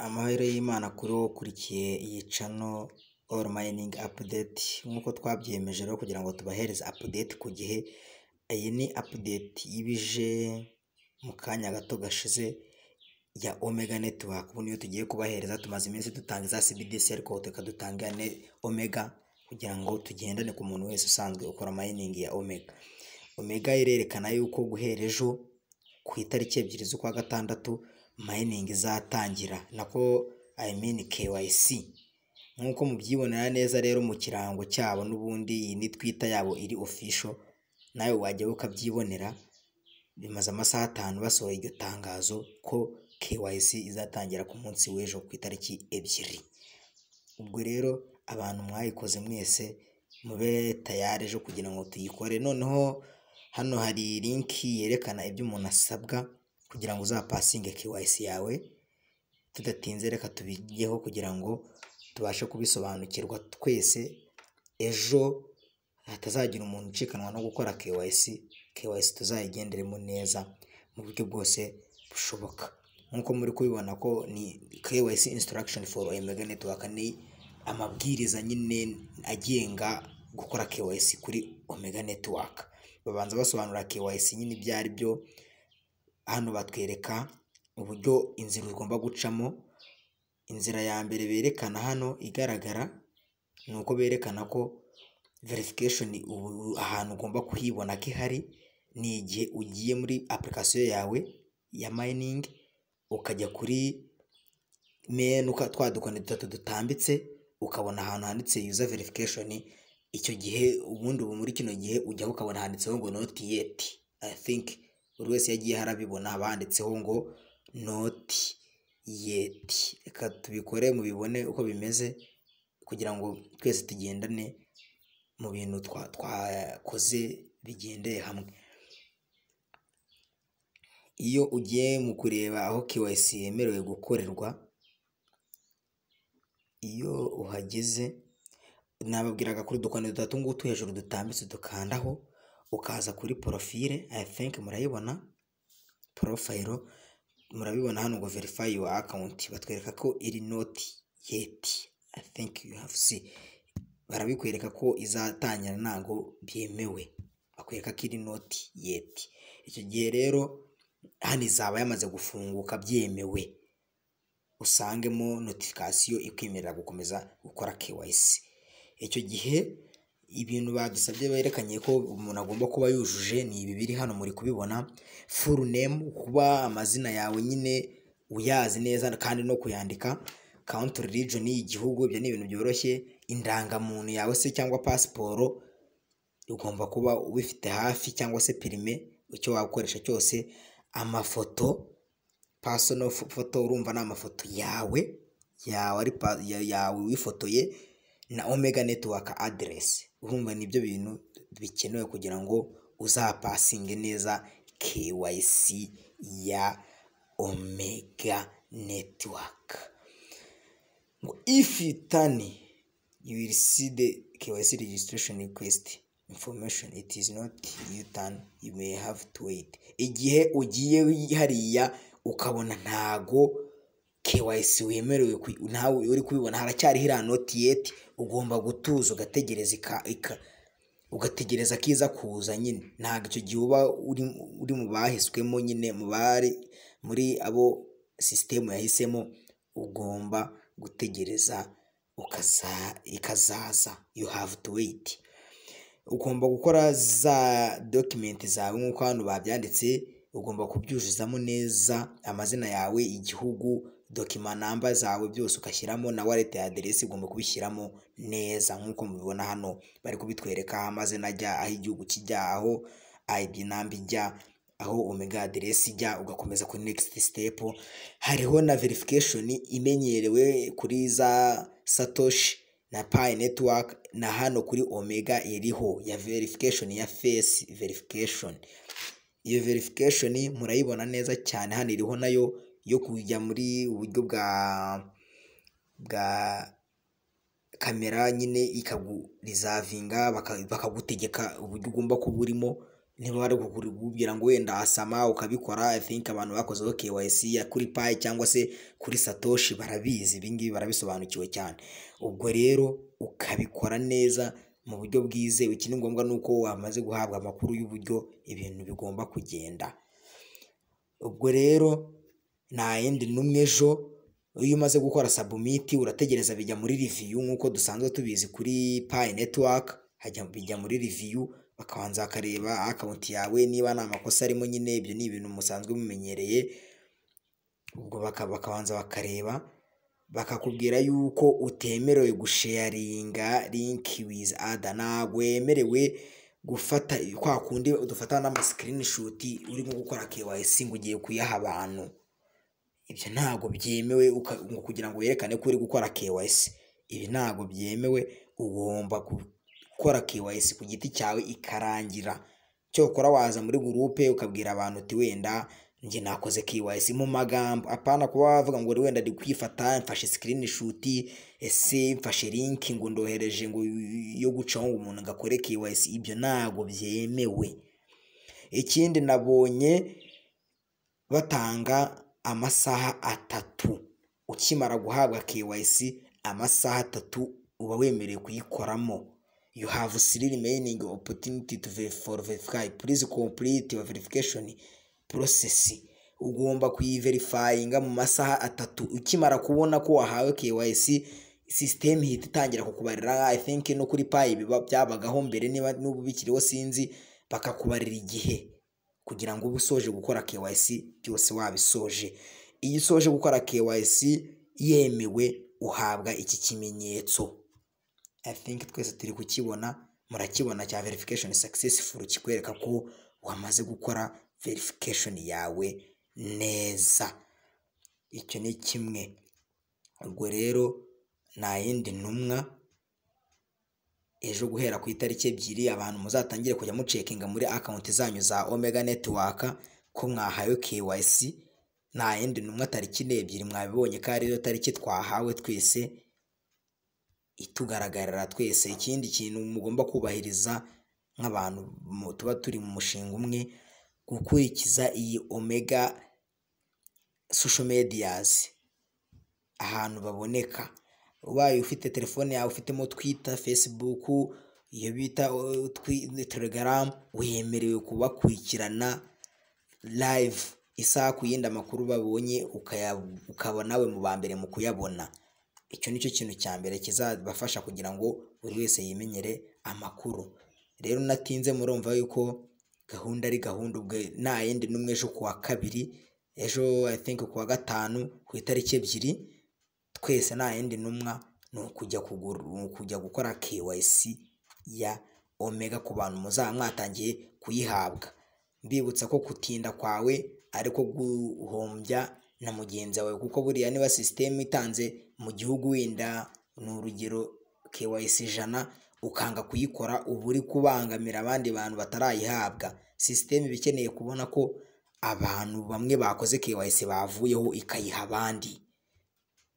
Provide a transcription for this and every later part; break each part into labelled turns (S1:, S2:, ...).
S1: Amahero y'Imana kuri wowe ukurikiye iyi channel All Mining Update nk'uko twabyiyemeje rero kugira ngo tubahereze update ku gihe, iyi ni update iba ije mu kanya gato gashize ya Omega Network, ubu niyo tugiye kubahereza tumaze iminsi dutanga iza CBDC ariko reka dutange iya Omega kugira ngo tugendane ku muntu wese usanzwe ukora mining ya Omega. Omega irerekana yuko guhera ejo ku itariki ebyiri z'ukwa gatandatu mining izatangira nako I mean KYC nk'uko mubyibonera neza rero mu kirango cyabo n'ubundi iyi ni twita yabo iri official nawe wajyayo ukabyibonera bimaze amasaha atanu basohoye iryo tangazo ko KYC izatangira ku munsi w'ejo ku itariki ebyiri, ubwo rero abantu mwayikoze mwese mube tayari ejo kugira ngo tuyikore, noneho hano hari linki yerekana ibyo umuntu asabwa kugira ngo uzapasinge KYC yawe, tudatinze reka tubijyeho kugira ngo tubashe kubisobanukirwa twese ejo hatazagira umuntu ucikanwa no gukora KYC, KYC tuzayigenderemo neza mu buryo bwose bushoboka, nk'uko muri kubibona ko ni KYC instruction for Omega Network ni amabwiriza nyine agenga gukora KYC kuri Omega Network, babanza basobanura KYC nyine ibyo ari byo, hano batwereka uburyo inzira ugomba gucamo, inzira ya mbere berekana hano igaragara ni uko berekana ko verification ahantu ugomba kuhibona ko ihari ni igihe ugiye muri application yawe ya mining ukajya kuri menu twa dukoni dutatu dutambitse ukabona ahantu handitse user verification, icyo gihe ubundi ubu muri kino gihe ujyaho ukabona handitseho ngo not yet I think buri wese yagiye arabibona haba handitseho ngo not yet, reka tubikore mubibone uko bimeze kugira ngo twese tugendane mu bintu twakoze bigendeye hamwe, iyo ugiye mu kureba aho KYC yemerewe gukorerwa iyo uhageze nababwiraga kuri udukoni dutatu ngutu hejuru dutambitse dukandaho ukaza kuri porofile I think murayibona porofayiro murabibona hano ngo verify your account batwereka ko iri not yet I think you have see barabikwereka ko izatangira ntago byemewe bakwereka ko iri not yet, icyo gihe rero hano izaba yamaze gufunguka byemewe usangemo notification ikwemerera gukomeza gukora KYC, icyo gihe ibintu badusabye berekanye ko umuntu agomba kuba yujuje ni ibi biri hano muri kubibona full name kuba amazina yawe nyine uyazi neza kandi no kuyandika, country region y'igihugu ibyo ni ibintu byoroshye, indangamuntu yawe se cyangwa pasiporo ugomba kuba ubifite hafi cyangwa se perime icyo wakoresha cyose, amafoto personal foto urumva ni amafoto yawe yawe wifotoye na Omega Network address urumva nibyo bintu bikenewe kugira ngo uzapasinge neza KYC ya Omega Network, if itani you will see the KYC registration request information it is not you turn you may have to wait, igihe ugiye hariya ukabona ntago KYC wemerewe nawe uri kubibona haracyari iriya noti yeti ugomba gutuza ugategereza ugategereza ko iza kuza nyine ntabwo icyo gihe uba uri mu bahiswemo nyine mu bari muri abo sisitemu yahisemo ugomba gutegereza ikazaza you have to wait, ugomba gukora za dokimenti zawe nk'uko hano babyanditse ugomba kubyuzuzamo neza amazina yawe, igihugu, dokima namba zawe byose ugashyiramo na wallet aderesi ugomba kubishyiramo neza nk'uko mubibona hano bari kubitwereka amazina ajya aho igihugu kijya aho ID namba ijya aho Omega aderesi ijya ugakomeza kuri next step, hariho na verification imenyerewe kuri za Satoshi na Pi network na hano kuri Omega iriho ya verification ya face verification, iyo verification murayibona neza cyane hano iriho nayo yo kujya muri uburyo bwa bwa kamera nyine ikagurizavinga bakagutegeka uburyo ugomba kuba urimo niba wari kukubwira ngo wenda asama ukabikora i think abantu bakozeho KYC ya kuri payi cyangwa se kuri satoshi barabizi ibingibi barabisobanukiwe cyane ubwo rero ukabikora neza mu buryo bwizewe iki ni ngombwa ni uko wamaze guhabwa amakuru y'uburyo ibintu bigomba kugenda ubwo rero nta yindi n'umwe ejo iyo umaze gukora sabumiti urategereza bijya muri riviyu nk'uko dusanzwe tubizi kuri payi netiwaka bijya muri riviyu bakabanza bakareba akawunti yawe niba nta makosa arimo nyine ibyo ni ibintu musanzwe mumenyereye ubwo bakabanza bakareba bakakubwira yuko utemerewe gusheyaringa linki wizi ada ntabwo wemerewe gufata kwa kundi dufata n'amasikirinishoti urimo gukora kewayisi ngo ugiye kuyaha abantu ibyo ntabwo byemewe uka- ngo kugira ngo werekane ko uri gukora kewayisi ibi ntabwo byemewe ugomba gu- gukora kewayisi ku giti cyawe ikarangira cyokora waza muri gurupe ukabwira abantu uti wenda njye nakoze kewayisi mu magambo apana kuba wavuga ngo uri wenda ndi kwifata mfashe sikirinishuti ese mfashe linki ngo ndohereje ngo yo gucaho ngo umuntu ngo akore kewayisi ibyo ntabwo byemewe ikindi nabonye batanga amasaha atatu ukimara guhabwa KYC amasaha atatu uba wemerewe kuyikoramo you have still remaining opportunity to verify for verify please complete your verification process ugomba kuyiverifayinga mu masaha atatu ukimara kubona ko wahawe KYC sisiteme ihita itangira kukubarira i think no kuri payi biba byabagaho mbere niba n'ubu bikiriho sinzi bakakubarira igihe kugira ngo ube usoje gukora KYC byose wabisoje iyo usoje gukora KYC yemewe uhabwa iki kimenyetso I think twese turi kukibona murakibona cya verification successful kikwereka ko wamaze gukora verification yawe neza icyo ni kimwe ubwo rero nta yindi ntumwa ejo guhera ku itariki ebyiri abantu muzatangire kujya mucekinga muri akawunti zanyu za omega netiwaka ko mwahawe KYC nta yindi ntumwa tariki n'ebyiri mwabibonye ko ariyo tariki twahawe twese itugaragarira twese ikindi kintu mugomba kubahiriza nk'abantu mu- tuba turi mu mushinga umwe gukurikiza iyi omega social mediyazi ahantu baboneka ubaye ufite telefone yawe ufitemo twita facebook iyo bita uh, twi- telegaramu wemerewe kubakurikirana live isaha ku yindi amakuru babonye ukaya- ukaba nawe mu ba mbere mu kuyabona icyo ni cyo kintu cya mbere kizabafasha kugira ngo buri wese yimenyere amakuru rero natinze murumva yuko gahunda ari gahunda ubwo nta yindi n'umwe ejo kuwa kabiri ejo i think kuwa gatanu ku itariki ebyiri twese nta yindi ntumwa ni ukujya kugura ni ukujya gukora KYC ya omega ku bantu muzaba mwatangiye kuyihabwa mbibutsa ko gutinda kwawe ariko guhombya na mugenzi wawe kuko buriya niba sisiteme itanze mu gihugu wenda ni urugero KYC ijana ukanga kuyikora uba uri kubangamira abandi bantu batarayihabwa sisiteme iba ikeneye kubona ko abantu bamwe bakoze KYC bavuyeho ikayiha abandi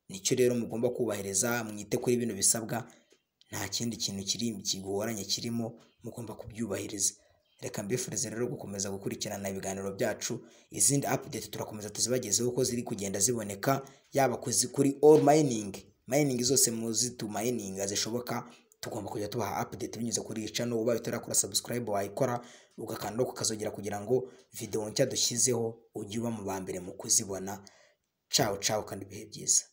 S1: nicyo rero mugomba kubahiriza mwite kuri bino bisabwa nta kindi kintu kiri kigoranye kirimo mugomba kubyubahiriza reka mbifurize rero gukomeza gukurikirana ibiganiro byacu izindi update turakomeza tuzibagezeho uko ziri kugenda ziboneka yaba kuzi- kuri all mining mining zose muzi tu mininga zishoboka tugomba kujya tubaha update binyuze kuri iyi channel ubaye utarakora subscribe wayikora ugakanda no kukazogera kugira ngo video nshya dushyizeho ujye uba mu ba mbere mu kuzibona ciao ciao kandi ibihe byiza